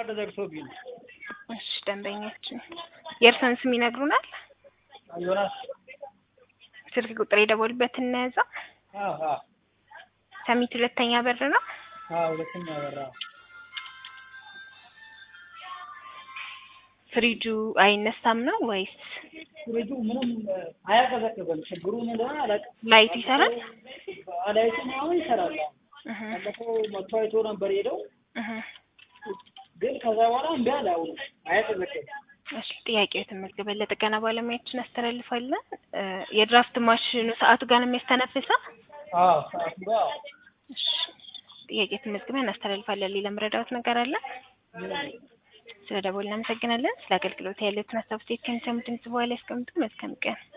ካርድ ዘግቶብኝ ነው። እሺ ደንበኛችን የእርስዎን ስም ይነግሩናል? ዮናስ ስልክ ቁጥር የደወሉበት እናያዛ አዎ አዎ ሰሚት ሁለተኛ በር ነው። አዎ ሁለተኛ በራ ፍሪጁ አይነሳም ነው ወይስ ፍሪጁ ምንም አያቀዘቅዝም። ችግሩ ምን እንደሆነ አላውቅም። ላይት ይሰራል? አላይቱም አሁን ይሰራል። እህ ባለፈው መጥቶ አይቶ ነበር ሄደው፣ እህ ግን ከዛ በኋላ እምቢ አለ። አሁን አያቀዘቅዝም። እሺ ጥያቄው የተመዝገበ ለጥገና ባለሙያዎችን አስተላልፋለን። እ የድራፍት ማሽኑ ሰዓቱ ጋር ነው የሚያስተነፍሰው? አዎ ሰዓቱ ጋር እሺ ጥያቄ ተመዝግበን እናስተላልፋለን። ሌላ መረዳት ነገር አለ? ስለ ደወል እናመሰግናለን። ስለ አገልግሎት ያሉትን ሀሳብ ሴት ከሚሰሙ ድምጽ በኋላ ያስቀምጡ። መልካም ቀን